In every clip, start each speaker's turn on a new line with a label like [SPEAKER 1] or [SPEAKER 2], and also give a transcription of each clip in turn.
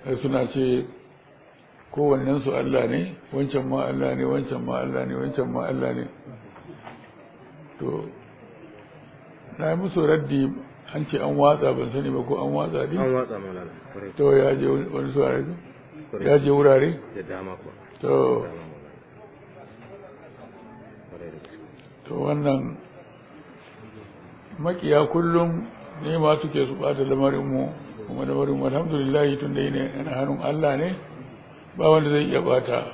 [SPEAKER 1] sai suna ce kowannen su Allah ne wancan ma Allah ne wancan ma Allah ne wancan ma Allah ne to na yi musu raddi an ce an watsa ban sani ba ko an watsa ne
[SPEAKER 2] an watsa mana kwarai
[SPEAKER 1] to ya je wani su ya je wurare
[SPEAKER 2] da dama kuwa
[SPEAKER 1] to
[SPEAKER 2] dama mana kwarai da gaske
[SPEAKER 1] to wannan makiya kullum ne ma suke su bata lamarinmu kuma lamarin mu alhamdulillah tun da ne yana hannun Allah ne ba wanda zai iya bata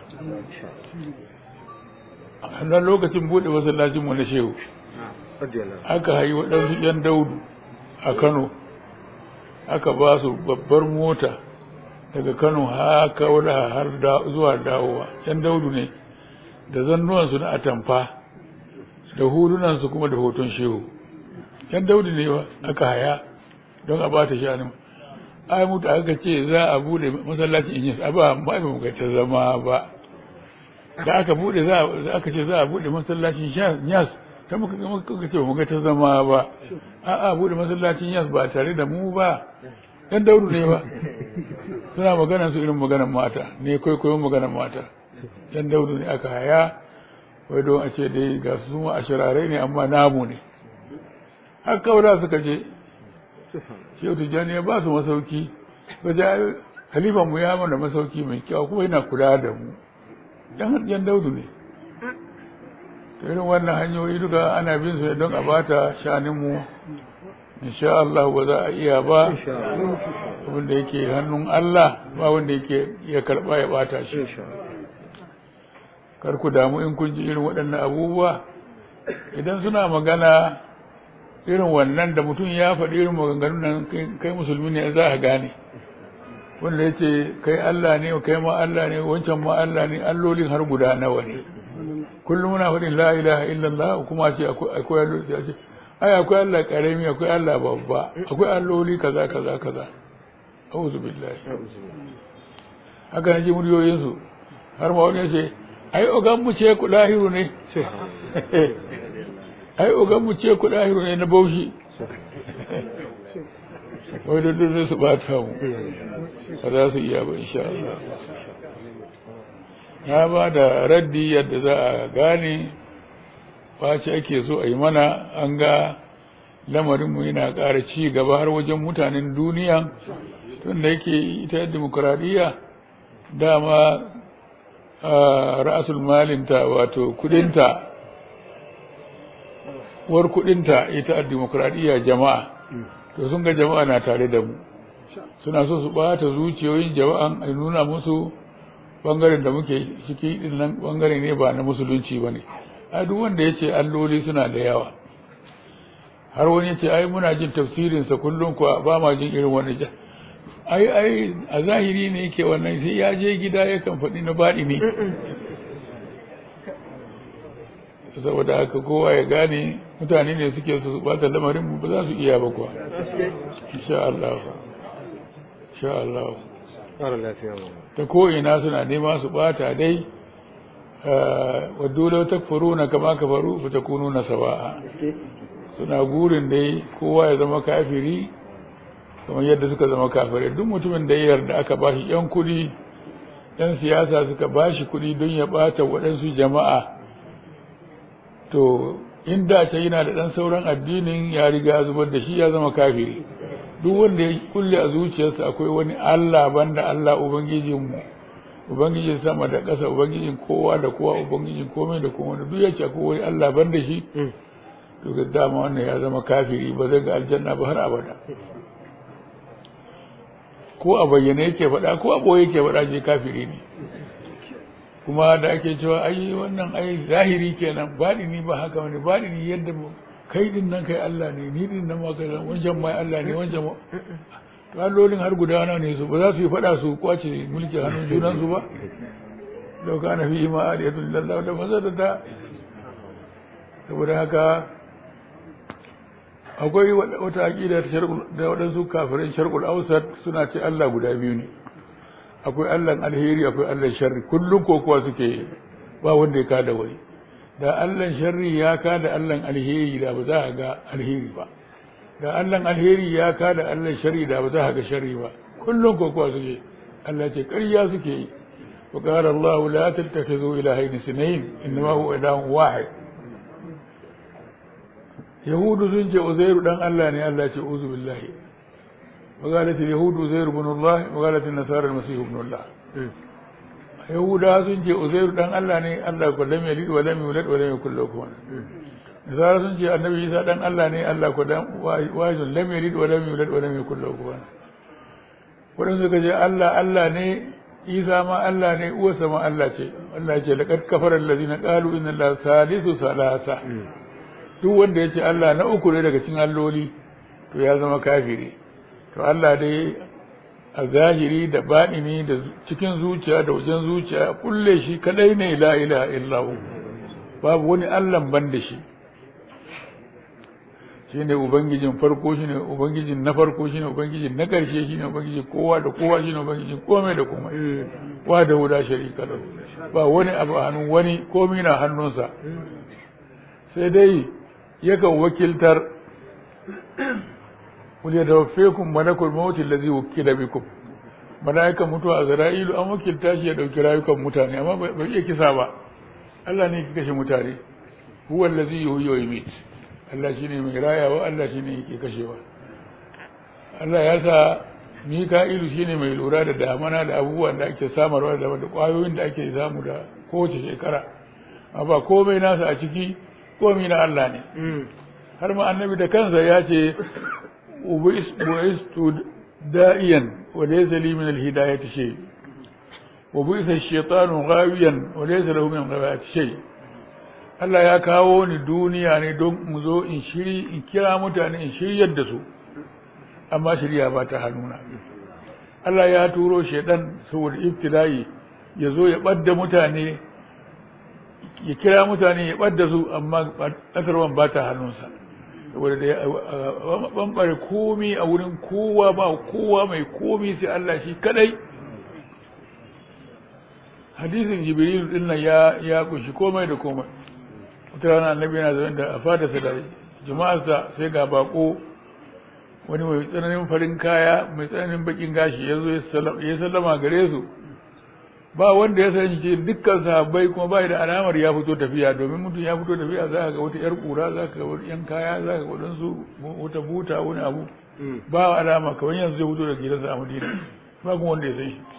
[SPEAKER 1] a hannun lokacin bude masallacin mu na shehu
[SPEAKER 2] radiyallahu
[SPEAKER 1] aka hayi waɗansu yan daudu a Kano aka ba su babbar mota daga Kano haka wala har da zuwa dawowa yan daudu ne da zannuwansu na atamfa da hulunansu kuma da hoton shehu yan daudu ne ba aka haya don a bata shanin ai mutu aka ce za a bude masallacin inyas a ba ba mu ga ta zama ba da aka bude za a- aka ce za a bude masallacin inyas ta muka muka ce mu ga ta zama ba a a bude masallacin inyas ba tare da mu ba yan daudu ne ba suna magana su irin maganar mata ne kwaikwayon maganar mata yan daudu ne aka haya wai don a ce dai ga su ma a shirarai ne amma namu ne har kawai suka je shehu tijjani ya ba su masauki wajen halifan mu ya mana masauki mai kyau kuma yana kula da mu dan yan daudu ne to irin wannan hanyoyi duka ana bin su ne don a bata shanin mu insha Allah ba za a iya ba
[SPEAKER 2] insha Allah
[SPEAKER 1] abinda yake hannun Allah ba wanda yake ya karba ya bata shi
[SPEAKER 2] insha Allah
[SPEAKER 1] kar ku damu in kun ji irin waɗannan abubuwa idan suna magana irin wannan da mutum ya faɗi irin maganganun nan kai- kai musulmi ne za a gane wanda ya ce kai Allah ne kai ma Allah ne wancan ma Allah ne allolin har guda nawa ne kullum muna faɗin la ilaha illallah kuma ce akwai akwai alloli sai a ce ai akwai Allah karami akwai Allah babba akwai alloli kaza kaza kaza a'udhu billahi haka na ji muryoyinsu har ma wani ya ce ai ogan mu ce ku lahiru ne ai ogan mu ce ku lahiru ne na baushi wai da dole su bata mu ba za su iya ba insha Allah na ba da raddi yadda za a gane face ake so a yi mana an ga lamarinmu yana ƙara ci gaba har wajen mutanen duniya tun da yake ita demokuraɗiyya dama a ra'asul malinta wato kudinta war kudinta ita a demokuraɗiyya jama'a to sun ga jama'a na tare da mu suna so su ɓata zuciyoyin jama'an a nuna musu ɓangaren da muke ciki ɗin nan ɓangare ne ba na musulunci ba ne a duk wanda ya ce alloli suna da yawa har wani ya ce ai muna jin tafsirinsa kullum kuwa ba ma jin irin wani ja ai ai a zahiri ne yake wannan sai ya je gida yakan faɗi na baɗi ne saboda haka kowa ya gane mutane ne suke su bata lamarin mu ba za su iya ba kuwa insha Allah insha Allah
[SPEAKER 2] ƙara lafiya mu
[SPEAKER 1] ta ko'ina suna nema su bata dai wadda lau takfuruna kama kafaru fa takununa sawa'a suna gurin dai kowa ya zama kafiri kamar yadda suka zama kafirai duk mutumin da ya yarda aka bashi yan kudi yan siyasa suka bashi kudi don ya bata waɗansu jama'a to inda ta yana da ɗan sauran addinin ya riga zubar da shi ya zama kafiri duk wanda ya kulle a zuciyarsa akwai wani Allah banda Allah ubangijinmu ubangijin sama da ƙasa ubangijin kowa da kowa ubangijin komai da komai da duk ya ce akwai wani Allah banda shi to ga dama wannan ya zama kafiri ba zai ga aljanna ba har abada ko a bayyane yake faɗa ko a ɓoye yake faɗa je kafiri ne kuma da ake cewa ai wannan ai zahiri kenan baɗini ba haka wani baɗini yadda mu kai din nan kai Allah ne ni din nan ma kai wancan mai Allah ne wancan ma allolin har guda nawa ne su ba za su yi faɗa su kwace mulki hannun junan su ba lau kana fi ma aliyatu lillahi da mazadata saboda haka akwai wata aƙida da waɗansu kafirai sharqul ausat suna ce Allah guda biyu ne akwai Allahn alheri akwai Allahn sharri kullum ko kuwa suke ba wanda ya kada wani da Allahn sharri ya kada Allahn alheri da ba za a ga alheri ba da Allahn alheri ya kada Allahn sharri da ba za a ga sharri ba kullum ko kuwa suke Allah ce ƙarya suke yi wa qala Allah la tattakhidhu ilahayn sunayn innama huwa ilahun wahid yahudu sun ce uzairu dan Allah ne Allah ce uzu billahi wa qalat yahudu uzairu ibn Allah wa qalat an-nasara al-masih ibn Allah yahuda sun ce uzairu dan Allah ne Allah ko lam yalid wa lam yulad wa lam yakul lahu kufuwan nasara sun ce annabi isa dan Allah ne Allah ko dan wajin lam yalid wa lam yulad wa lam yakul lahu kufuwan wadanda suka ce Allah Allah ne isa ma Allah ne uwarsa ma Allah ce Allah ce laqad kafara allazina qalu inna allaha salisu salasa duk wanda ya ce Allah na uku ne daga cikin alloli to ya zama kafiri to Allah dai a zahiri da baɗini da cikin zuciya da wajen zuciya kulle shi kadai ne la ilaha illahu babu wani Allah ban da shi shine ubangijin farko shine ubangijin na farko shine ubangijin na ƙarshe shine ubangijin kowa da kowa shine ubangijin komai da komai wa da wuda sharika lahu ba wani abu a hannun wani komai na hannunsa sai dai yakan wakiltar kul yatawaffakum malakul maut allazi wukila bikum malaikan mutuwa a zara'ilu an wakilta shi ya dauki rayukan mutane amma bai iya kisa ba Allah ne yake kashe mutane huwa allazi yuhyi wa yumit Allah shine mai rayawa Allah shine yake kashewa Allah ya sa Mika'ilu shine mai lura da damana da abubuwan da ake samarwa da kwayoyin da ake samu da kowace shekara amma ba komai nasa a ciki komai na Allah ne har ma annabi da kansa ya ce bu'istu da'iyan wa laysa li min al-hidayati shay wa bu'isa ash-shaytanu ghawiyan wa laysa lahu min al-ghawayati shay Allah ya kawo ni duniya ne don mu zo in shiri in kira mutane in shiryar da su amma shirya ba ta hannuna Allah ya turo shaidan saboda ibtila'i ya zo ya ɓadda mutane ya kira mutane ya ɓadda su amma ƙasarwan ba ta hannunsa saboda da ya ɓamɓare komi a wurin kowa ba kowa mai komi sai Allah shi kadai hadisin jibril din nan ya ya kunshi komai da komai wata rana annabi yana zaune da a fadarsa da jama'arsa sai ga bako wani mai tsananin farin kaya mai tsananin bakin gashi ya zo ya sallama gare su ba wanda ya san shi dukkan sahabbai kuma ba da alamar ya fito tafiya domin mutum ya fito tafiya za ka ga wata yar kura za ka ga wani yan kaya za ka ga wadansu wata buta wani abu ba alama kamar yanzu zai fito da gidansa a madina ba kuma wanda ya san shi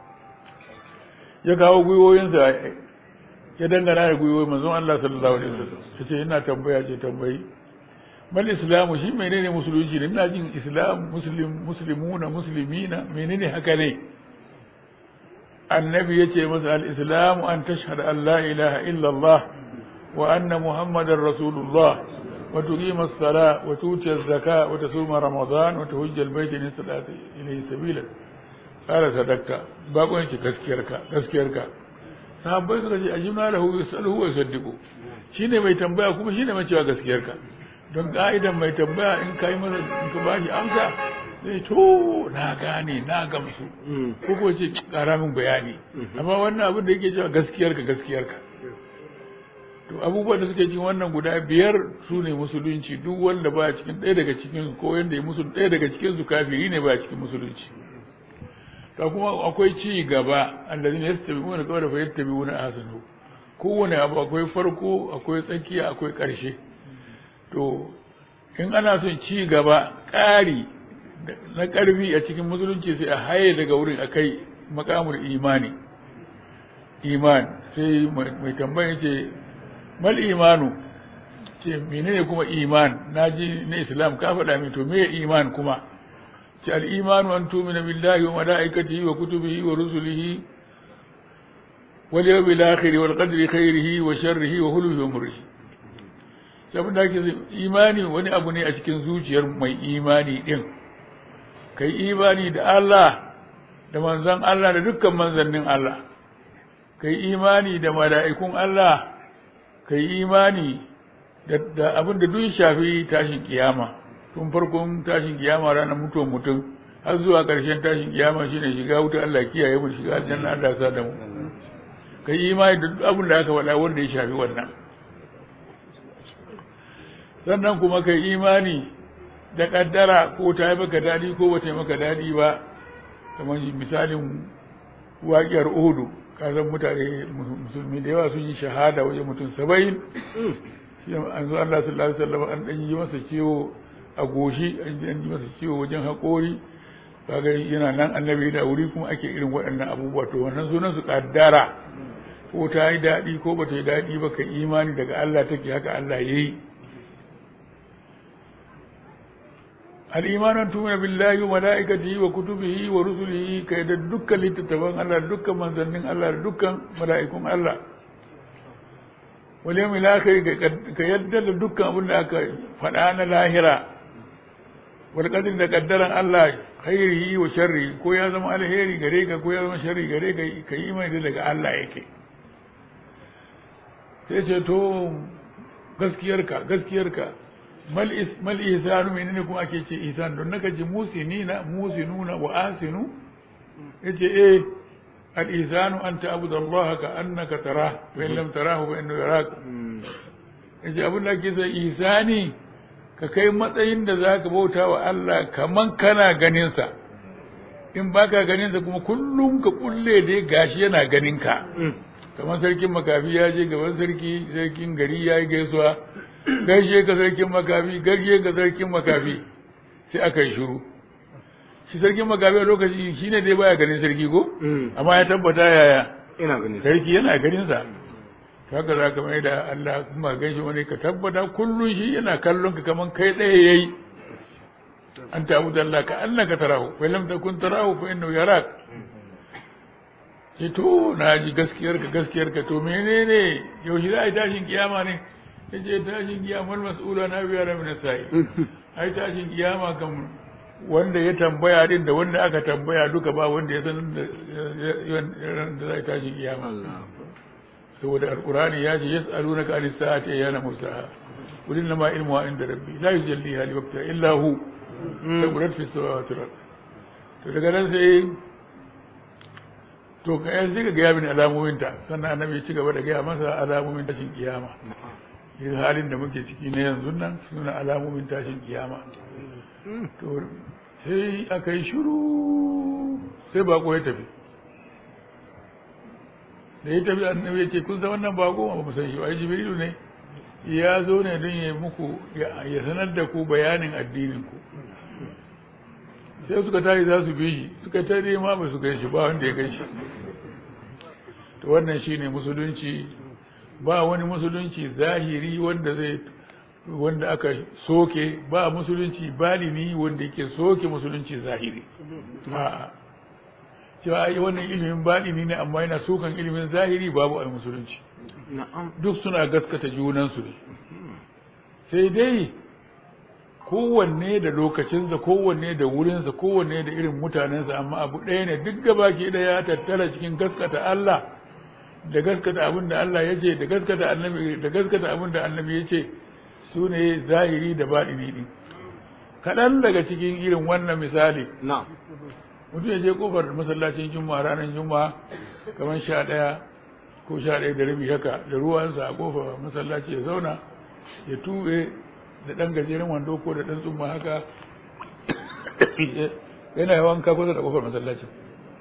[SPEAKER 1] ya kawo gwiwoyinsa ya dangana da gwiwoyi manzon Allah sallallahu alaihi wasallam yace ina tambaya ce tambayi mal islamu shi menene musulunci ne ina jin islam muslim muslimuna muslimina menene haka ne annabi yace masa al islamu an tashhadu an la ilaha illa allah wa anna muhammadar rasulullah wa tuqima as-sala wa tuti az-zaka wa tasuma ramadan wa tuhajja al-bayt in istata ilayhi sabila qala sadaqta ba ko yace gaskiyarka gaskiyarka sahabbai suka ce ajibna lahu yasaluhu wa yusaddiqu shine mai tambaya kuma shine mai cewa gaskiyarka don ka'idan mai tambaya in kai masa in ka bashi amsa zai to na gane na gamsu ko ko ce kara min bayani amma wannan abin da yake cewa gaskiyarka gaskiyarka to abubuwan da suke cikin wannan guda biyar su ne musulunci duk wanda baya cikin ɗaya daga cikin ko yanda ya musu ɗaya daga cikin su kafiri ne baya cikin musulunci to kuma akwai ci gaba allazina yastabi'una qawla fa yattabi'una ahsanahu kowane abu akwai farko akwai tsakiya akwai ƙarshe to in ana son ci gaba ƙari na ƙarfi a cikin musulunci sai a haye daga wurin akai makamul imani iman sai mai tambaya ce mal imanu ce menene kuma iman naji na islam ka faɗa min to me iman kuma ce al imanu an tumina billahi wa malaikatihi wa kutubihi wa rusulihi wal yawmil akhir wal qadri khairihi wa sharrihi wa hulwi wa murrihi saboda ake imani wani abu ne a cikin zuciyar mai imani din kai imani da Allah da manzon Allah da dukkan manzannin Allah kai imani da mala'ikun Allah kai imani da abin da duk shafi tashin kiyama tun farkon tashin kiyama ranar mutuwar mutum har zuwa ƙarshen tashin kiyama shine shiga wuta Allah kiyaye mu shiga aljanna Allah sa da mu kai imani da duk abin da aka faɗa wanda ya shafi wannan sannan kuma kai imani da kaddara ko ta yi maka daɗi ko bata yi maka daɗi ba kamar misalin waƙiyar uhudu kasan mutane musulmi da yawa sun yi shahada wajen mutum saba'in shi an zo Allah sallallahu alaihi wasallam an dan yi masa ciwo a goshi an yi masa ciwo wajen haƙori kaga yana nan annabi da wuri kuma ake irin waɗannan abubuwa to wannan sunan su kaddara ko ta yi daɗi ko ba ta yi daɗi ba ka imani daga Allah take haka Allah ya yi al'imanan tumina billahi wa mala'ikatihi wa kutubihi wa rusulihi kai da dukkan littattafan Allah da dukkan manzannin Allah da dukkan mala'ikun Allah wal yawmil akhir ka yadda da dukkan abin da aka faɗa na lahira wal qadr da kaddaran Allah khairihi wa sharri ko ya zama alheri gare ka ko ya zama sharri gare ka ka yi mai daga Allah yake sai ce to gaskiyarka gaskiyarka mal is mal ihsanu menene kuma ake ce ihsan don naka ji musinina musinuna wa asinu yace eh al ihsanu an ta'budu Allah ka annaka tarah wa in lam tarahu fa innahu yarak yace abin da ake sai ihsani ka kai matsayin da zaka bauta wa Allah kaman kana ganin sa in baka ganin sa kuma kullum ka kulle dai gashi yana ganin ka kamar sarkin makafi ya je gaban sarki sarkin gari ya yi gaisuwa gaishe ka sarkin makafi gaishe ka sarkin makafi sai aka yi shiru shi sarkin makafi a lokaci shi ne dai baya ganin sarki ko amma ya tabbata yaya
[SPEAKER 2] ina ganin
[SPEAKER 1] sarki yana ganin sa haka za ka mai da Allah kuma gaishe wani ka tabbata kullum shi yana kallon ka kaman kai ɗaya yayi an ta'budu Allah ka annaka tarahu wa lam takun tarahu fa innahu yarak ce to na ji gaskiyarka gaskiyarka to menene yaushe za a yi tashin kiyama ne ya ce tashin kiyama mas'ula na biya da mina sa'i ai tashin kiyama kan wanda ya tambaya din da wanda aka tambaya duka ba wanda ya san da za a yi tashin kiyama saboda alkurani ya ce yas'alunaka anis sa'ati ayyana mursaha qul inna ma ilmuha inda rabbi la yujalliha li waqtiha illa hu taburat fi samawati wal to daga nan sai to ka yanzu ka gaya mini alamominta sannan annabi ya ci gaba da gaya masa alamomin tashin kiyama irin halin da muke ciki na yanzu nan suna alamomin tashin kiyama to sai aka yi shuru sai bako ya tafi da ya tafi annabi ya ce kun san wannan bako ba mu san shi ba jibrilu ne ya zo ne don ya muku ya sanar da ku bayanin addinin ku sai suka tashi za su bi shi suka tare ma ba su kai shi ba wanda ya kai shi to wannan shine musulunci ba wani musulunci zahiri wanda zai wanda aka soke ba musulunci balini wanda yake soke musulunci zahiri a'a cewa ai wannan ilimin balini ne amma yana sokan ilimin zahiri babu a musulunci duk suna gaskata junansu ne sai dai kowanne da lokacinsa kowanne da wurinsa kowanne da irin mutanensa amma abu ɗaya ne duk gaba ke da ya tattara cikin gaskata Allah da gaskata abin da Allah ya ce da gaskata annabi da gaskata abin da annabi ya ce su ne zahiri da baɗini ɗin kaɗan daga cikin irin wannan misali
[SPEAKER 2] na
[SPEAKER 1] mutum ya je kofar masallacin juma'a ranar juma'a kamar sha ɗaya ko sha ɗaya da rabi haka da ruwansa a kofar masallaci ya zauna ya tuɓe da ɗan gajeren wando ko da ɗan tsumma haka yana yawan ka kusa da kofar masallacin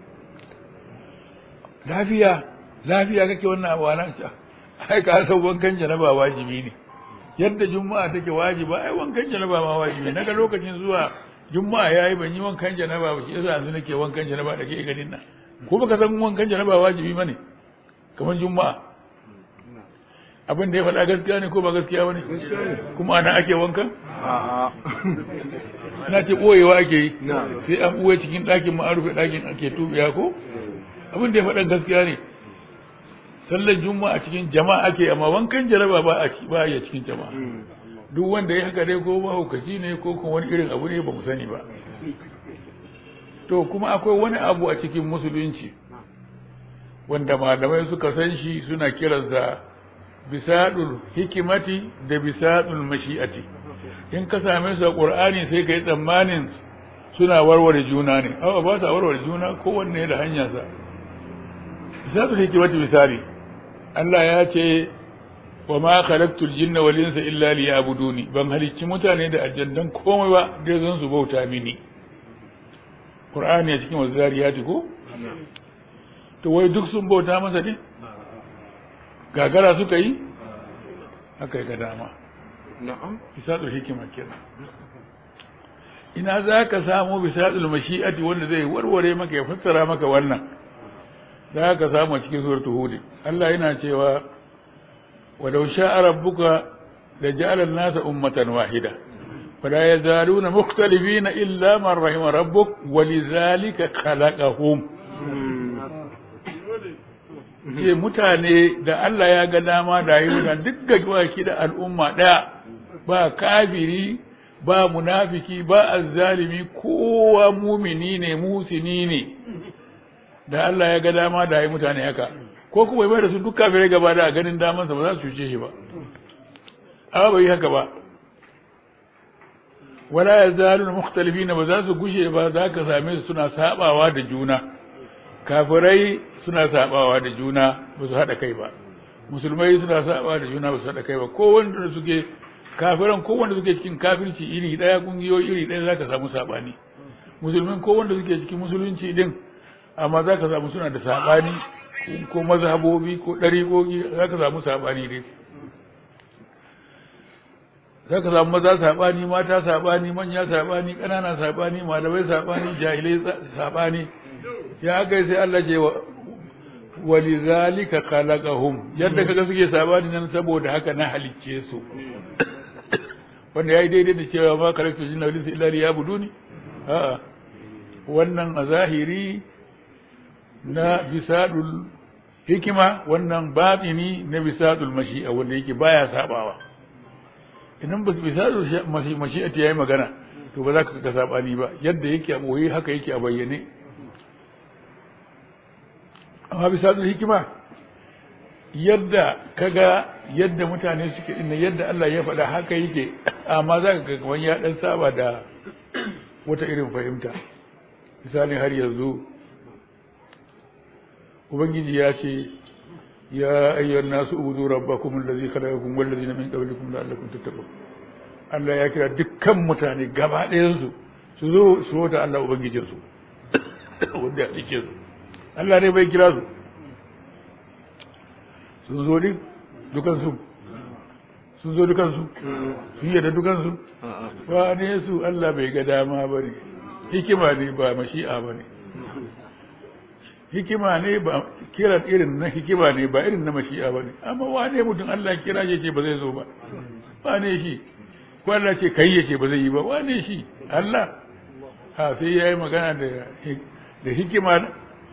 [SPEAKER 1] lafiya lafiya kake wannan abu nan ca ai ka san wankan janaba wajibi ne yadda juma'a take wajiba ai wankan janaba ma wajibi naga lokacin zuwa juma'a yayi ban yi wankan janaba ba shi yasa yanzu nake wankan janaba da ke ganin nan ko baka san wankan janaba wajibi bane kamar juma'a abin da ya faɗa gaskiya ne ko ba gaskiya bane kuma ana ake wankan
[SPEAKER 2] a'a
[SPEAKER 1] ana ce ɓoyewa ake yi
[SPEAKER 2] na
[SPEAKER 1] sai an ɓoye cikin ɗakin ma an rufe ɗakin ake tubiya ko abin da ya faɗa gaskiya ne sallar juma'a a cikin jama'a ake amma wankan jaraba ba a ba a cikin jama'a duk wanda ya haka dai ko mahaukaci ne ko kuma wani irin abu ne ba mu sani ba to kuma akwai wani abu a cikin musulunci wanda malamai suka san shi suna kiransa bisadul hikimati da bisadul mashi'ati in ka same su a qur'ani sai ka yi tsammanin suna warware juna ne awa ba sa warware juna kowanne da hanyarsa bisadul hikimati misali Allah ya ce wa ma khalaqtul jinna wal insa illa liya'buduni ban halicci mutane da aljannan komai ba dai zan su bauta mini qur'ani a cikin wazariyati ko to wai duk sun bauta masa ne gagara suka yi aka yi ga dama
[SPEAKER 2] na'am
[SPEAKER 1] bisadul hikima kenan ina za ka samu bisadul mashi'ati wanda zai warware maka ya fassara maka wannan za ka samu a cikin suratul hud Allah yana cewa walau sha'a rabbuka la ja'ala an-nasa ummatan wahida fala yazaluna mukhtalifina illa man rahima rabbuk walidhalika khalaqahum ce mutane da Allah ya ga dama da yi mutane duk gajwaki da al'umma ɗaya ba kafiri ba munafiki ba azzalimi kowa mumini ne musini ne da Allah ya ga dama da yi mutane haka ko kuma bai da su duk kafirai gaba da ganin damansa ba za su cuce shi ba amma bai yi haka ba wala ya zalu mukhtalifina ba za su gushe ba za ka same su suna sabawa da juna kafirai suna sabawa da juna ba su haɗa kai ba musulmai suna sabawa da juna ba su haɗa kai ba ko wanda suke kafiran ko wanda suke cikin kafirci iri ɗaya kungiyoyi iri ɗaya zaka samu sabani musulmin ko wanda suke cikin musulunci din amma zaka samu suna da sabani ko mazhabobi ko ɗariƙoƙi zaka samu sabani dai zaka samu maza sabani mata sabani manya sabani ƙanana sabani malamai sabani jahilai sabani ya kai sai Allah ce wa walizalika khalaqahum yadda kaga suke sabani nan saboda haka na halicce su wanda yayi daidai da cewa ma kalaktu jinna wal insa illa liyabuduni a'a wannan a zahiri na bisadul hikima wannan batini na bisadul mashi'a wanda yake baya sabawa idan bas bisadul mashi'a ta yayi magana to ba za ka ga sabani ba yadda yake a boye haka yake a bayyane amma bisa da hikima yadda kaga yadda mutane suke inna yadda Allah ya faɗa haka yake amma za ka ga wani ya ɗan saba da wata irin fahimta misali har yanzu ubangiji ya ce ya ayyuhan nasu ubudu rabbakum allazi khalaqakum wal ladina min qablikum la'allakum tattaqun Allah ya kira dukkan mutane gaba ɗayan su su zo su wata Allah ubangijinsu wanda ya dake su Allah ne bai kira su sun zo din dukansu sun zo dukansu sun yadda dukansu ba ne su Allah bai ga dama ba ne hikima ne ba mashi'a ba ne hikima ne ba kiran irin na hikima ne ba irin na mashi'a ba ne amma wane mutum Allah kira ya ce ba zai zo ba wane shi ko Allah ce kai ya ce ba zai yi ba wane shi Allah ha sai ya yi magana da hikima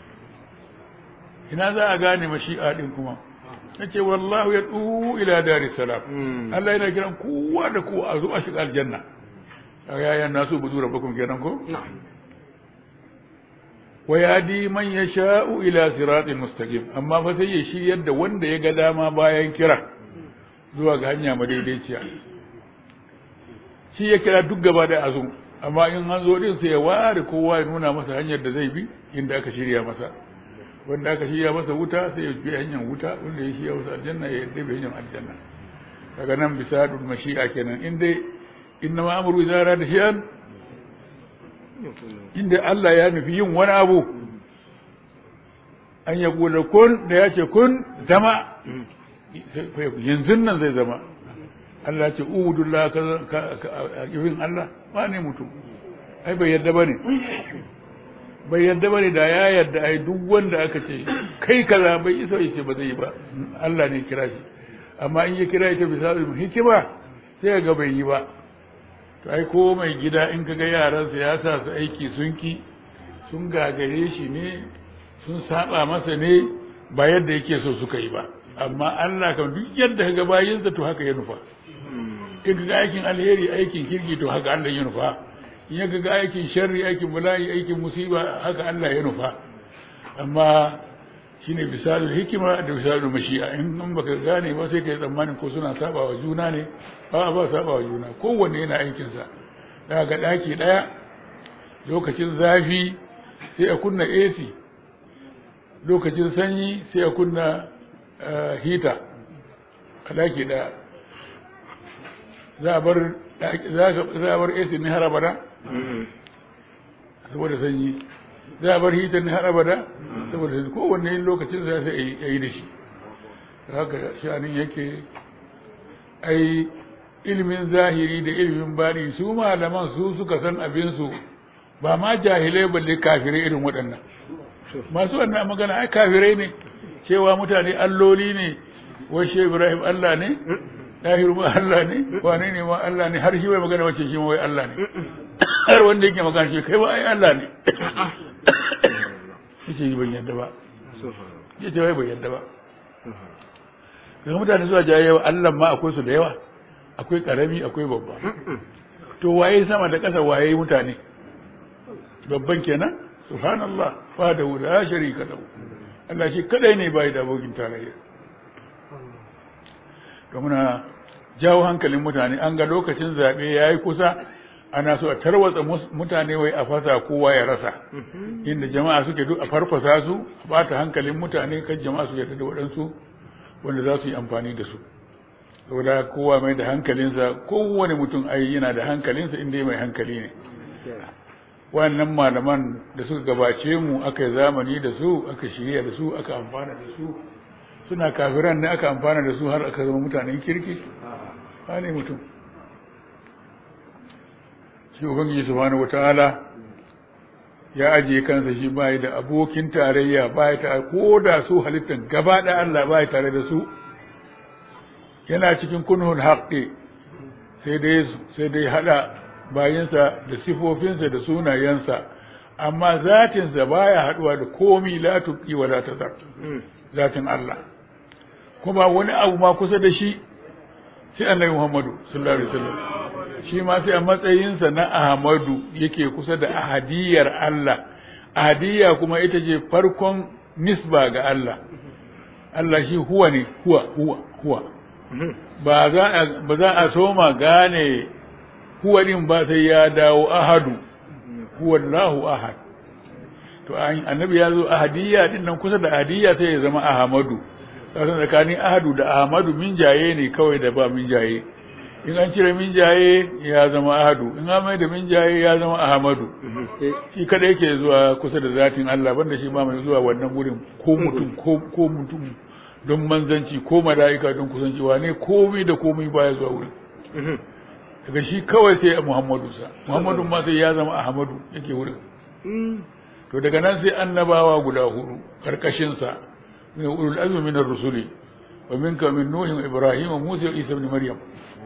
[SPEAKER 1] ina za a gane mashi'a din kuma nace wallahu ya du ila daris salam Allah yana kiran kowa da kowa a zo a shiga aljanna ya ya nasu budu rabbakum kenan ko wa yadi man yasha'u ila siratin mustaqim amma fa sai ya shiryar da wanda ya ga dama bayan kira zuwa ga hanya madaidaiciya shi ya kira duk gaba da azu amma in an zo din sai ya ware kowa ya nuna masa hanyar da zai bi inda aka shirya masa wanda aka shirya masa wuta sai ya bi hanyar wuta wanda ya shirya masa aljanna ya yadda bi hanyar aljanna daga nan bisa dul mashi'a kenan in dai inna ma amru idza rada shay'an inda Allah ya nufi yin wani abu an ya kula kun da ya ce kun zama yanzu nan zai zama Allah ce ubudullah ka ka ibin Allah ba ne mutum ai bai yadda bane bai yadda bane da ya yadda ai duk wanda aka ce kai kaza bai isa yace ba zai yi ba Allah ne kira shi amma in ya kira ita bisa hikima sai ga bai yi ba to ai ko mai gida in kaga yaransa ya sa su aiki sun ki sun gagare shi ne sun saba masa ne ba yadda yake so suka yi ba amma Allah kan duk yadda kaga bayinsa to haka ya nufa in kaga aikin alheri aikin kirki to haka Allah ya nufa in ya ga aikin sharri aikin bala'i aikin musiba haka Allah ya nufa amma shine bisalul hikima da bisalul mashi'a in nan baka gane ba sai kai tsammanin ko suna saba wa juna ne ba ba saba wa juna kowanne yana aikin sa daga daki daya lokacin zafi sai a kunna AC lokacin sanyi sai a kunna hita a daki daya za a bar za a bar AC ne har abada saboda sanyi za a bar hitar ne har abada saboda kowanne lokacin za sai a yi da shi haka shanin yake ai ilimin zahiri da ilimin baɗi su malaman su suka san abinsu ba ma jahilai balle kafirai irin waɗannan masu wannan magana ai kafirai ne cewa mutane alloli ne wai shi ibrahim allah ne ɗahiru ma allah ne wane ne ma allah ne har shi bai magana wacce shi ma wai allah ne har wanda yake magana shi kai ba ai allah ne yace ban yadda ba yace wai ban yadda ba kaga mutane zuwa jaye allah ma akwai su da yawa akwai karami akwai babba to waye sama da ƙasa waye mutane babban kenan subhanallah fa da la sharika lahu Allah shi kadai ne bai da abokin tarayya to muna jawo hankalin mutane an ga lokacin zabe yayi kusa ana so a tarwatsa mutane wai a fasa kowa ya rasa inda jama'a suke duk a farfasa su a bata hankalin mutane kan jama'a su yarda da waɗansu wanda za su yi amfani da su saboda kowa mai da hankalinsa kowane mutum ai yana da hankalinsa inda mai hankali ne wannan malaman da suka gabace mu aka yi zamani da su aka shirya da su aka amfana da su suna kafiran ne aka amfana da su har aka zama mutanen kirki ba ne mutum shi ubangiji subhanahu wataala ya ajiye kansa shi bai da abokin tarayya bai ta ko da su halittan gaba da Allah bai tare da su yana cikin kunhul haqqi sai dai sai dai hada bayinsa da sifofinsa da sunayensa amma zatinsa baya haduwa da komi la tuqi wa la tazar zatin Allah kuma wani abu ma kusa da shi sai annabi Muhammadu sallallahu alaihi wasallam shi ma sai a matsayinsa na Ahmadu yake kusa da ahadiyar Allah ahadiyya kuma ita ce farkon nisba ga Allah Allah shi huwa ne huwa huwa huwa ba za a ba za a soma gane huwa din ba sai ya dawo ahadu huwa Allahu ahad to annabi ya zo ahadiyya din nan kusa da ahadiyya sai ya zama ahmadu kasan tsakanin ahadu da ahmadu min jaye ne kawai da ba min jaye in an cire min jaye ya zama ahadu in an mai da min jaye ya zama ahmadu shi kada yake zuwa kusa da zatin Allah banda shi ba mai zuwa wannan gurin ko mutum ko ko mutum don manzanci ko mala'ika don kusanci wane komai da komai baya zuwa wurin daga shi kawai sai Muhammadu sa Muhammadu ma sai ya zama Ahmadu yake wurin to daga nan sai annabawa guda hudu karkashin sa min ulul azmi min ar-rusuli wa minka min nuh wa ibrahim wa musa wa isa ibn maryam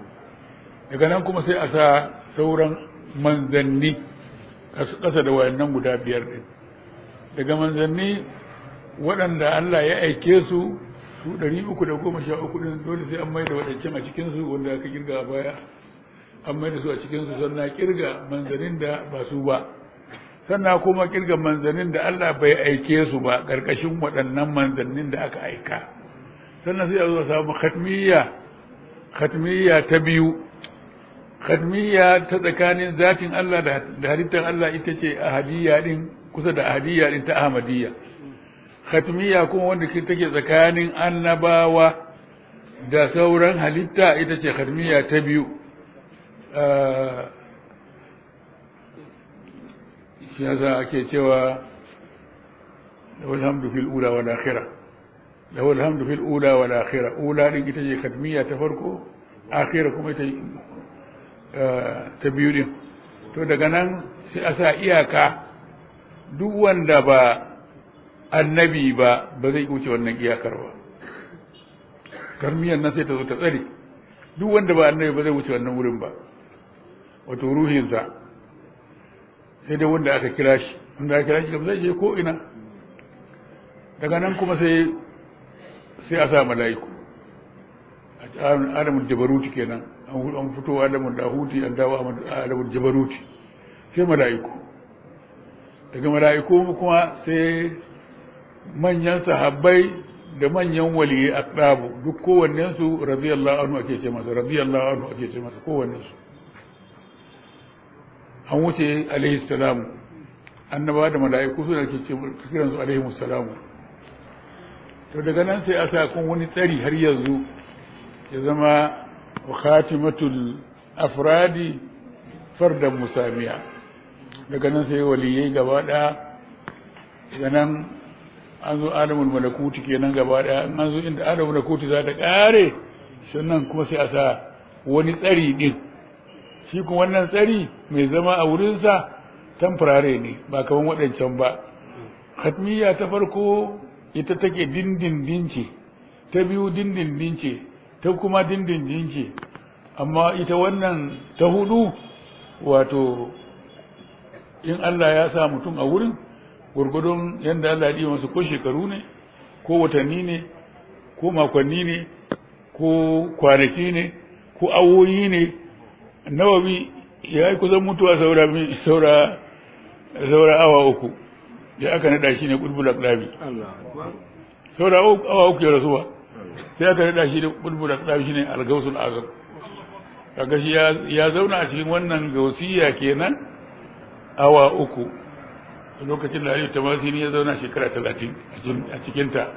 [SPEAKER 1] daga nan kuma sai a sa sauran manzanni kasa da wayannan guda biyar din daga manzanni waɗanda Allah ya aike su su ɗari uku da goma sha uku ɗin dole sai an mai da waɗancan a cikinsu wanda aka kirga a baya an mai da su a cikinsu sannan kirga manzanin da ba su ba sannan kuma kirga manzanin da Allah bai aike su ba ƙarƙashin waɗannan manzannin da aka aika sannan sai a zo samu khatmiyya khatmiyya ta biyu khatmiyya ta tsakanin zatin Allah da halittar Allah ita ce ahadiyya din kusa da ahadiyya din ta ahmadiyya khatmiyya kuma wanda ke take tsakanin annabawa da sauran halitta ita ce khatmiyya ta biyu shi yasa ake cewa lahu alhamdu fil ula wal akhirah lahu alhamdu fil ula wal akhirah ula din ita ce khatmiyya ta farko akhirah kuma ita ta biyu din to daga nan sai a sa iyaka duk wanda ba annabi ba ba zai wuce wannan iyakar ba karmiyar nan sai ta zo ta tsare duk wanda ba annabi ba zai wuce wannan wurin ba wato ruhinsa sai dai wanda aka kira shi wanda aka kira shi kam zai je ko ina daga nan kuma sai sai a sa mala'iku alamul jabaruti kenan an fito alamul dahuti an dawo alamul jabaruti sai mala'iku daga mala'iku kuma sai manyan sahabbai da manyan waliyai aqrabu duk kowannen su radiyallahu anhu ake ce masa radiyallahu anhu ake ce masa kowannen su an wuce alaihi salamu annaba da mala'iku suna ke ce kiran su alaihi salamu to daga nan sai a sa kun wani tsari har yanzu ya zama khatimatul afradi fardan musamiya daga nan sai waliyai gaba ɗaya daga nan an zo alamul malakuti kenan gaba daya an zo inda alamul malakuti za ta kare sannan kuma sai a sa wani tsari din shi kuma wannan tsari mai zama a wurinsa tamfurare ne ba kaman waɗancan ba hatmiya ta farko ita take dindindin ce ta biyu dindindin ce ta kuma dindindin ce amma ita wannan ta hudu wato in Allah ya sa mutum a wurin gurgudun yadda Allah ya masu ko shekaru ne ko watanni ne ko makonni ne ko kwanaki ne ko awoyi ne nawawi ya yi kusan mutuwa saura saura saura awa uku da aka nada shi ne bulbul aqlabi saura awa uku ya rasuwa sai aka nada shi da bulbul aqlabi shine al-gausul azam kaga shi ya zauna a cikin wannan gausiya kenan awa uku lokacin da Aliyu Tamasini ya zauna shekara talatin a cikinta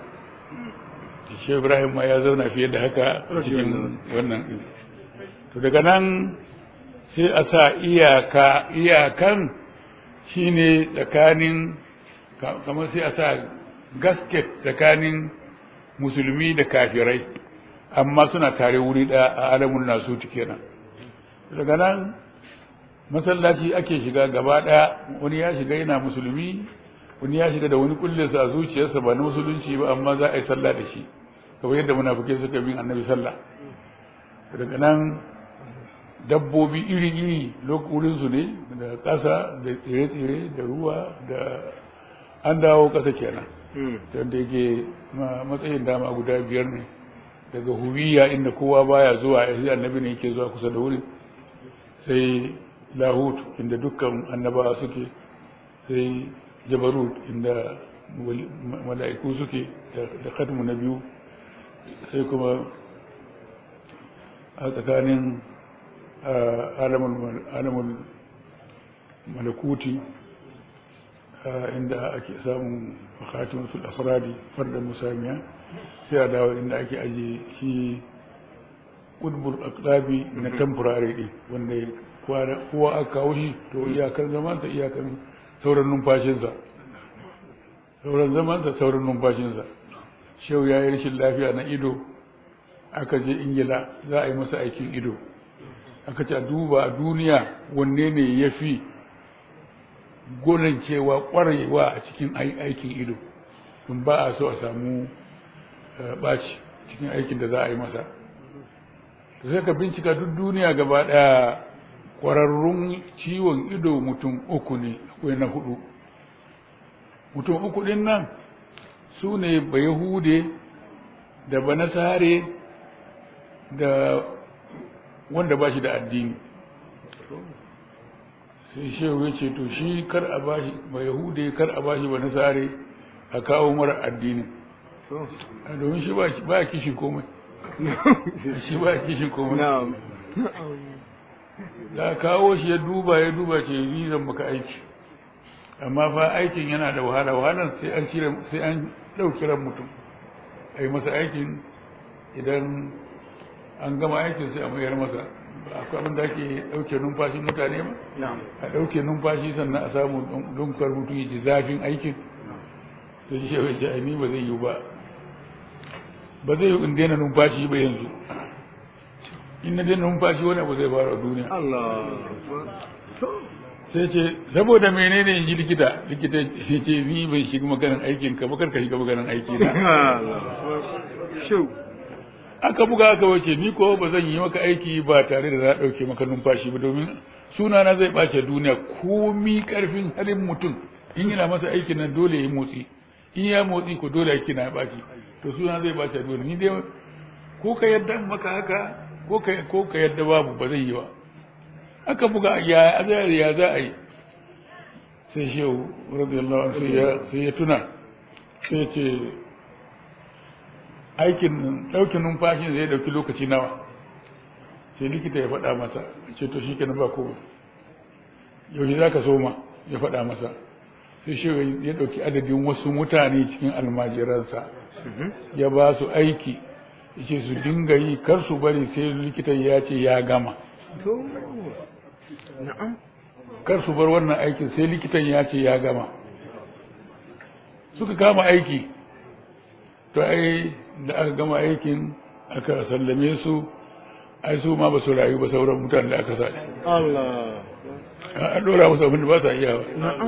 [SPEAKER 1] shi Ibrahim ma ya zauna fiye da haka a cikin wannan to daga nan sai a sa iyaka iyakan shine tsakanin kamar sai a sa gasket tsakanin musulmi da kafirai amma suna tare wuri ɗaya a alamun nasu kenan daga nan masallaci ake shiga gaba ɗaya wani ya shiga yana musulmi wani ya shiga da wani kullinsa a zuciyarsa ba na musulunci ba amma za a yi sallah da shi kamar yadda munafukai suka bin annabi sallah daga nan dabbobi iri-iri wurinsu ne da ƙasa da tsire-tsire da ruwa da an dawo ƙasa kenan wanda yake matsayin dama guda biyar ne daga huwiya inda kowa baya zuwa ya annabi ne yake zuwa kusa da wurin sai lahut inda dukkan annabawa suke sai jabarut inda mala'iku suke da khatmu na biyu sai kuma a tsakanin alamun malakuti inda ake samun khatimatul afradi fardan musamiya sai a dawo inda ake aje shi ƙudbul aqlabi na temporary din wanda kowa aka kawo shi to iyakar zamansa iyakar sauran numfashinsa sauran zamansa sauran numfashinsa shehu ya yi rashin lafiya na ido aka je ingila za a yi masa aikin ido aka ce a duba a duniya wanne ne ya fi cewa kwarewa a cikin aikin ido in ba a so a samu ɓaci cikin aikin da za a yi masa to sai ka bincika duk duniya gaba ɗaya kwararrun ciwon ido mutum uku ne akwai na hudu mutum uku ɗin nan su ne bayahude da banasare da wanda ba shi da addini sai shehu ya ce to shi kar a bashi bayahude kar a bashi banasare a kawo mara addini domin shi ba kishi komai shi ba kishi komai da kawo shi ya duba ya duba ce ni zan maka aiki amma fa aikin yana da wahala wahalar sai an cire sai an dauki ran mutum ai masa aikin idan an gama aikin sai a mayar masa akwai abin da ake dauke numfashin mutane ba a dauke numfashi sannan a samu dunkar mutum ya ji zafin aikin sai shi ya ce ai ni ba zai yi ba ba zai yi in daina numfashi ba yanzu in na daina numfashi wani abu zai faru a duniya sai ce saboda menene in ji likita likita sai ce ni bai shiga maganin aikin ka bakar ka shiga maganin aiki na aka buga aka wace ni ko ba zan yi maka aiki ba tare da na ɗauke maka numfashi ba domin sunana zai ɓace duniya komi ƙarfin halin mutum in yana masa aikin nan dole ya yi motsi in ya motsi ko dole aiki na ya ɓaci to suna zai ɓace duniya ni dai ko ka yadda maka haka ko ka yadda babu ba zai yi ba aka buga ya ya za a yi sai shehu radiyallahu anhu sai ya tuna sai ce aikin ɗaukin numfashin zai ɗauki lokaci nawa sai likita ya faɗa masa ce to shi kenan ba ko yaushe za ka soma ya faɗa masa sai shehu ya ɗauki adadin wasu mutane cikin almajiransa ya ba su aiki ya ce su dinga yi kar su bari sai likitan ya ce ya gama kar su bar wannan aikin sai likitan ya ce ya gama suka kama aiki to ai da aka gama aikin aka sallame su ai su ma ba su rayu ba sauran mutane da aka sa
[SPEAKER 2] Allah
[SPEAKER 1] an dora musu abin da ba sa iya ba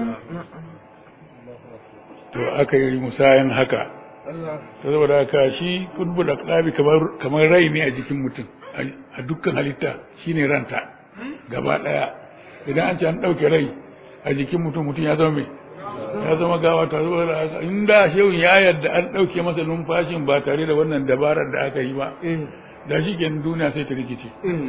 [SPEAKER 1] to aka yi musayan haka
[SPEAKER 2] Allah
[SPEAKER 1] ta saboda haka shi kudbul aqlabi kamar kamar rai ne a jikin mutum a dukkan halitta shine ranta gaba daya idan an ce an dauke rai a jikin mutum mutum ya zama mai ya zama gawa ta saboda haka inda shehu ya yarda an dauke masa numfashin ba tare da wannan dabarar da aka yi ba da shi kenan duniya sai ta rikice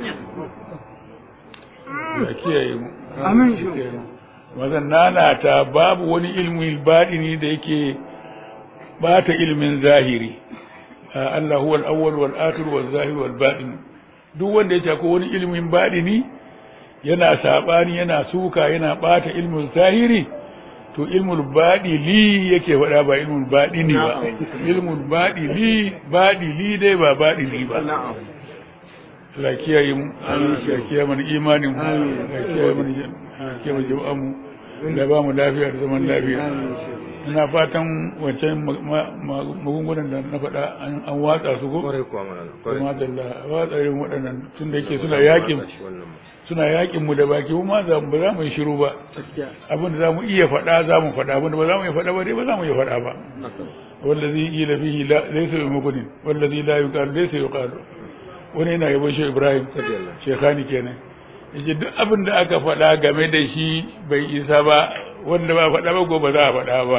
[SPEAKER 1] ya kiyaye mu
[SPEAKER 3] Amin.
[SPEAKER 1] kiyaye mu. mazan nana ta babu wani ilmi baɗini da yake bata ilmin zahiri Ah, Allah huwa al-awwal wal akhir wal zahir wal batin duk wanda yake ko wani ilmin baɗini yana sabani yana suka yana bata ilmin zahiri to ilmul baɗili yake faɗa ba ilmul baɗini ba ilmul baɗili baɗili dai ba baɗili ba
[SPEAKER 2] na'am
[SPEAKER 1] Allah ya kiyaye mu Allah ya kiyaye mana imanin mu Allah ya kiyaye mana ya kiyaye mana jama'an mu da ba mu lafiya da zaman lafiya ina fatan wancan ma- ma- ma- magungunan da na faɗa an an watsa su ko
[SPEAKER 2] kwarai kuwa mana kwarai
[SPEAKER 1] kuma da Allah watsa irin waɗannan tun da yake suna yakin
[SPEAKER 2] wannan ma.
[SPEAKER 1] suna yakin mu da baki mu ma za mu ba za mu yi shiru ba abin da za mu iya faɗa za mu faɗa abin da ba za mu iya faɗa ba dai ba za mu iya faɗa ba wallazi ila fihi la laysa bimuqnin wallazi la yuqalu laysa yuqalu wani yana yabon shi Ibrahim shekhani kenan yace duk abin da aka faɗa game da shi bai isa ba wanda ba faɗa ba ko ba za a faɗa ba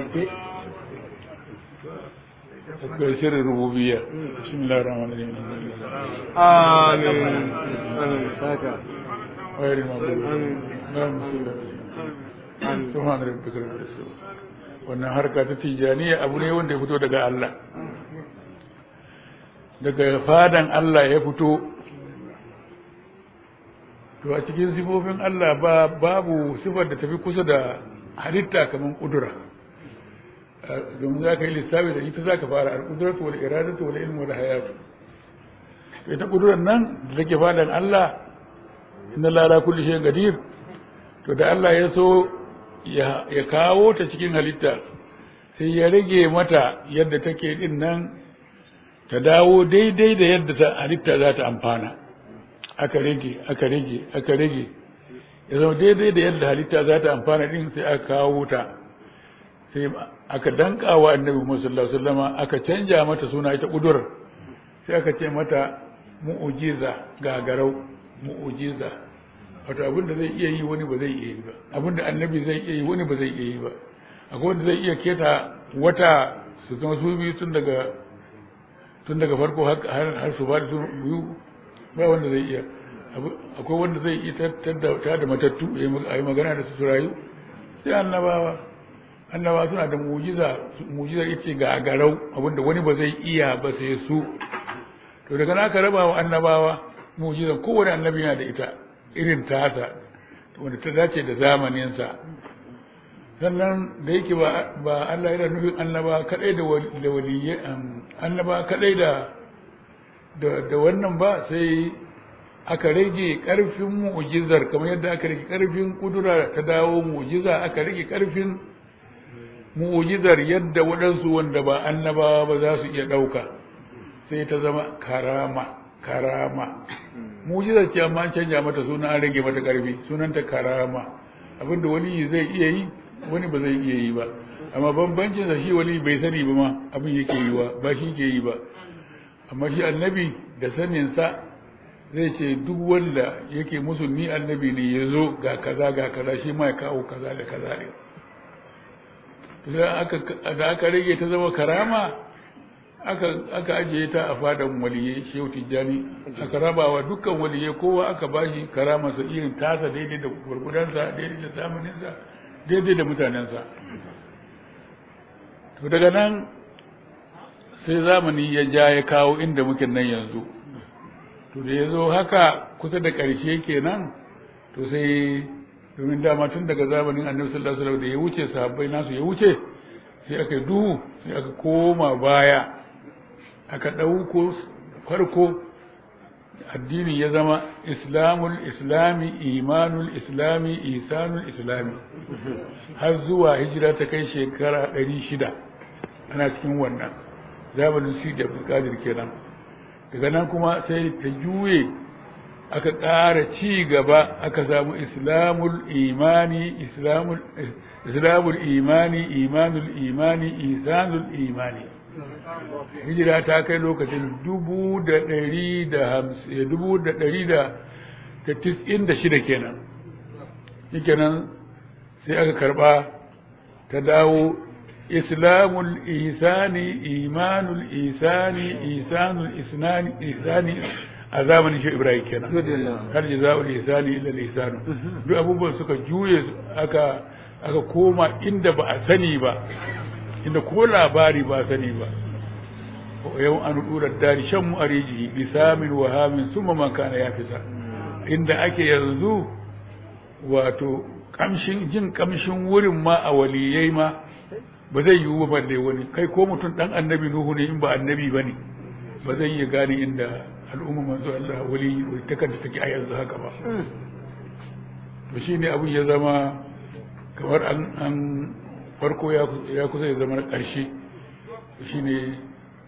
[SPEAKER 1] akwai sirrin rububiyya bismillahir rahmanir rahim
[SPEAKER 2] amin amin saka
[SPEAKER 1] غير المغضوب
[SPEAKER 2] آمين.
[SPEAKER 1] اللهم صل على سيدنا سبحان ربك رب العزة wannan harka ta tijaniya abu ne wanda ya fito daga Allah daga fadan Allah ya fito to a cikin sifofin Allah ba babu sifar da tafi kusa da halitta kamar kudura domin za ka yi lissafi da ita za ka fara al-kudratu wal iradatu wal ilmu wal hayatu to ita kudurar nan da take fadan Allah inna lara kulli shay'in qadir to da Allah ya so ya ya kawo ta cikin halitta sai ya rage mata yadda take din nan ta dawo daidai da yadda ta halitta za ta amfana aka rage aka rage aka rage ya zama daidai da yadda halitta za ta amfana din sai aka kawo ta sai aka danka wa annabi Muhammad sallallahu alaihi wasallama aka canja mata suna ita kudur sai aka ce mata mu'ujiza gagarau mu'ujiza wato abin da zai iya yi wani ba zai iya yi ba abin da annabi zai iya yi wani ba zai iya yi ba akwai wanda zai iya keta wata su zama su biyu tun daga tun daga farko har har su ba da su biyu ba wanda zai iya Abu- akwai wanda zai iya tattar ta da matattu ya yi mag- a yi magana da su su rayu sai annabawa annabawa suna da mujiza mujizar ita ga garau abinda wani ba zai iya ba sai su to daga na aka raba wa annabawa mujizar kowane annabi yana da ita irin tasa wanda ta dace da zamaninsa sannan da yake ba ba Allah yana nufin annaba kadai da wal- da waliyyi am, annaba kadai da da da wannan ba sai aka rage karfin mu'jizar kamar yadda aka rage karfin kudura ta dawo mu'jiza aka rage karfin mu'jizar yadda waɗansu wanda ba annabawa ba za su iya ɗauka sai ta zama karama karama mu'jizar ce amma an canja mata suna an rage mata karfi sunanta karama abinda wani zai iya yi wani ba zai iya yi ba amma bambancin sa shi wani bai sani ba ma abin yake yi wa ba shi ke yi ba amma shi annabi da saninsa zai ce duk wanda yake musu ni annabi ne ya zo ga kaza ga kaza shi ma ya kawo kaza da kaza ne sai aka da aka rage ta zama karama aka aka ajiye ta a fadan waliyai shehu tijjani aka raba wa dukkan waliyai kowa aka bashi karama sa irin tasa daidai da gurgudansa daidai da zamaninsa daidai da mutanensa to daga nan sai zamani ya ja ya kawo inda muke nan yanzu to da ya zo haka kusa da ƙarshe kenan to sai domin dama tun daga zamanin annabi sallallahu alaihi wasallam da ya wuce sahabbai nasu ya wuce sai aka yi duhu sai aka koma baya aka ɗauko farko addinin ya zama islamul islami imanul islami isanul islami har zuwa hijira ta kai shekara 600 ana cikin wannan zamanin su da abdulkadir kenan daga nan kuma sai ta juye aka ƙara ci gaba aka samu islamul imani islamul islamul imani imanul imani isanul imani hijira ta kai lokacin dubu da ɗari da hamsin dubu da ɗari da tis'in da shida kenan shi nan sai aka karɓa ta dawo islamul isani imanul isani isanul isnani isani a zamanin shi ibrahim kenan har jaza'ul ihsani illa al-ihsanu duk abubuwan suka juye aka aka koma inda ba a sani ba inda ko labari ba a sani ba yau an dura dari shan mu ariji bisamin wa hamin summa man kana yafisa inda ake yanzu wato kamshin jin kamshin wurin ma a waliyai ma ba zai yiwu ba balle wani kai ko mutum dan annabi nuhu ne in ba annabi bane ba zai iya gane inda al'umma manzo Allah wali ta kanta take a yanzu haka ba to shine abin ya zama kamar an an farko ya kusa ya zama na ƙarshe shine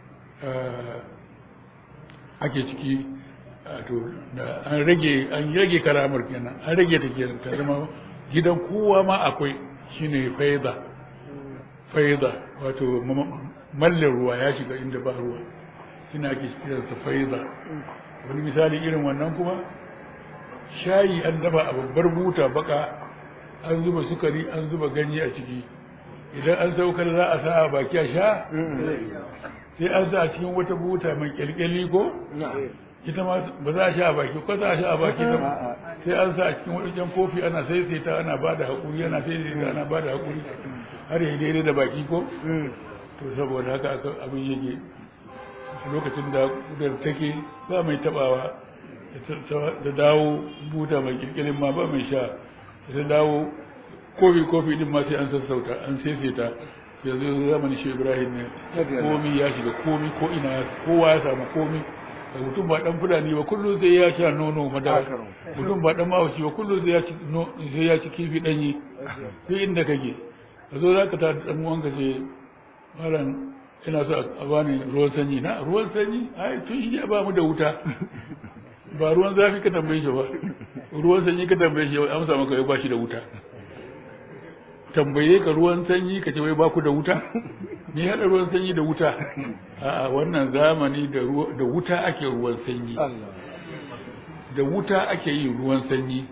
[SPEAKER 1] ake ciki to da an rage an rage karamar kenan an rage ta kenan ta zama gidan kowa ma akwai shine faida faida wato mallin ruwa ya shiga inda ba ruwa ina ake kiransa faida wani misali irin wannan kuma shayi an dafa a babbar buta baka an zuba sukari an zuba ganye a ciki idan an saukar za a sa a baki a sha sai an sa a cikin wata buta mai kyalkyali ko ita ma ba za a sha a baki ko za a sha a baki ta sai an sa a cikin wadancan kofi ana saisaita ana ba da haƙuri ana saisaita ana ba da haƙuri har yi daidai da baki ko to saboda haka abin yake lokacin da kudar take ba mai tabawa da dawo buta mai kirkirin ma ba mai sha da dawo kofi kofi din ma sai an sassauta an saisaita yanzu zamanin shi ibrahim ne komi ya shiga komi ko ina kowa ya samu komi da mutum ba dan fulani ba kullum zai ya sha nono madara mutum ba dan mawashi ba kullum zai ya ci zai ya ci kifi danyi duk inda kake ka zo za ka ta dan uwanka ce malam ina so a bani ruwan sanyi na ruwan sanyi ai tun shi ba mu da wuta ba ruwan zafi ka tambaye shi ba ruwan sanyi ka tambaye shi amsa maka ya bashi da wuta tambaye ka ruwan sanyi ka ce wai ba ku da wuta ni hada ruwan sanyi da wuta a'a wannan zamani da da wuta ake ruwan sanyi da wuta ake yin ruwan sanyi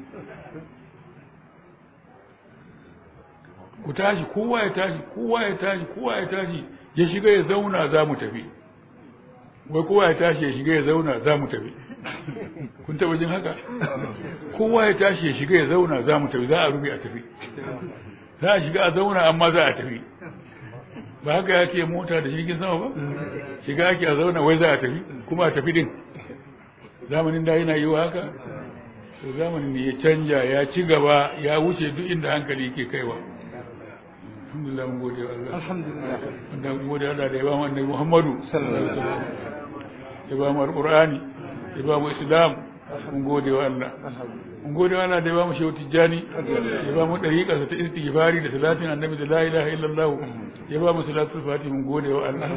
[SPEAKER 1] ku tashi kowa ya tashi kowa ya tashi kowa ya tashi ya shiga ya zauna za mu tafi wai kowa ya tashi ya shiga ya zauna za mu tafi kun taba jin haka kowa ya tashi ya shiga ya zauna za mu tafi za a rufe a tafi za a shiga a zauna amma za a tafi ba haka ya ke mota da jirgin sama ba shiga ake a zauna wai za a tafi kuma a tafi din zamanin da yana yiwa haka to zamanin ne ya canja ya ci gaba ya wuce duk inda hankali ke kaiwa alhamdulillah mun gode wa Allah
[SPEAKER 2] alhamdulillah
[SPEAKER 1] wanda mun gode Allah da ya ba mu annabi Muhammadu sallallahu alaihi wasallam ya ba mu alqur'ani ya ba mu islam mun gode wa Allah mun gode wa Allah da ya ba mu shehu tijjani ya ba mu dariƙa ta istighfari da salatin annabi da la ilaha illallah ya ba mu salatul fatih mun gode wa Allah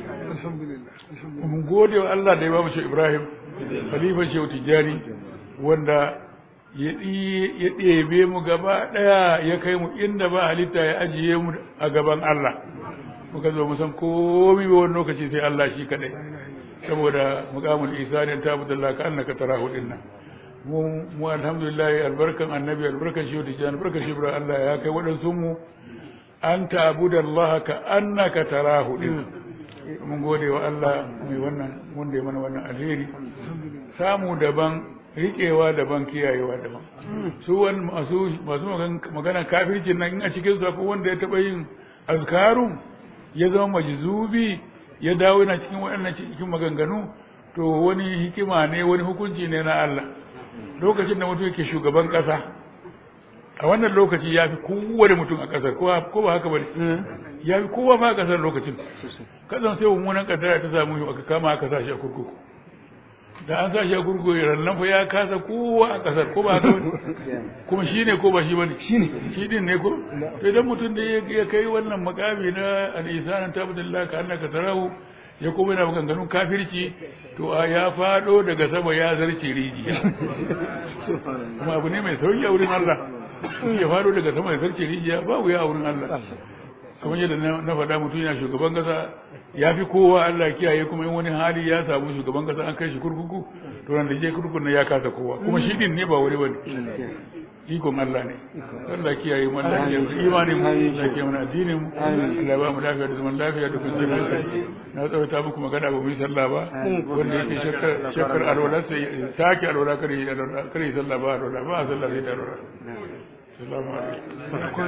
[SPEAKER 1] mun gode wa Allah da ya ba mu shehu Ibrahim khalifa shehu tijjani wanda ya ɗebe mu gaba ɗaya ya kai mu inda ba halitta ya ajiye mu a gaban Allah muka zo mu san komai ba wani lokaci sai Allah shi kaɗai saboda muqamul isani ta budalla ka annaka tarahu dinna mu mu alhamdulillah albarkan annabi albarkan shi da jan albarkan shi Allah ya kai waɗansu mu an ta'budallaha ka annaka tarahu din mun gode wa Allah mai wannan wanda ya mana wannan alheri samu daban riƙewa daban kiyayewa daban su wani masu masu magana kafircin nan in a cikin su akwai wanda ya taɓa yin azkarun ya zama majzubi ya dawo yana cikin waɗannan cikin maganganu to wani hikima ne wani hukunci ne na Allah lokacin da mutum yake shugaban ƙasa a wannan lokaci ya fi kowane mutum a ƙasar ko ba haka ba ne ya fi kowa ma a ƙasar lokacin kasan sai mummunan ƙaddara ta samu aka kama aka sa shi a kurkuku da an sa shi a kurkuku rannan fa ya kasa kowa a kasar ko ba haka bane kuma shi ne ko ba shi bane shi ne shi din ne ko to idan mutum da ya kai wannan makami na al-isanan tabdillah ka annaka tarahu ya kuma yana maganganun kafirci to a ya fado daga sama ya zarce rijiya kuma abu ne mai sauki a wurin Allah ya fado daga sama ya zarce rijiya ba wuya a wurin Allah kamar yadda na faɗa mutum yana shugaban kasa ya fi kowa Allah kiyaye kuma in wani hali ya samu shugaban kasa an kai shi kurkuku to nan da je kurkukun nan ya kasa kowa kuma shi din ne ba wani bane ikon Allah ne Allah kiyaye mu Allah kiyaye imanin mu Allah kiyaye mu addinin mu Allah ba mu lafiya da zaman lafiya da kwanciyar hankali na tsawaita muku magana ba mu yi sallah ba wanda yake shakkar shakkar alwala sai sake alwala kare alwala kare sallah ba alwala ba sallah sai da alwala السلام عليكم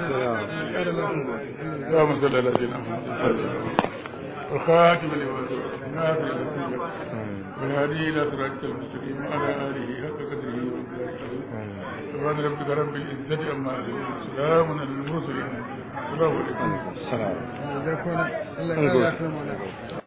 [SPEAKER 1] اللهم صل على سيدنا محمد والخاتم لما سبق الناصر والهادي الى صراطك المستقيم وعلى اله حق قدره سبحان ربك رب العزه عما يصفون سلام على المرسلين السلام عليكم
[SPEAKER 3] السلام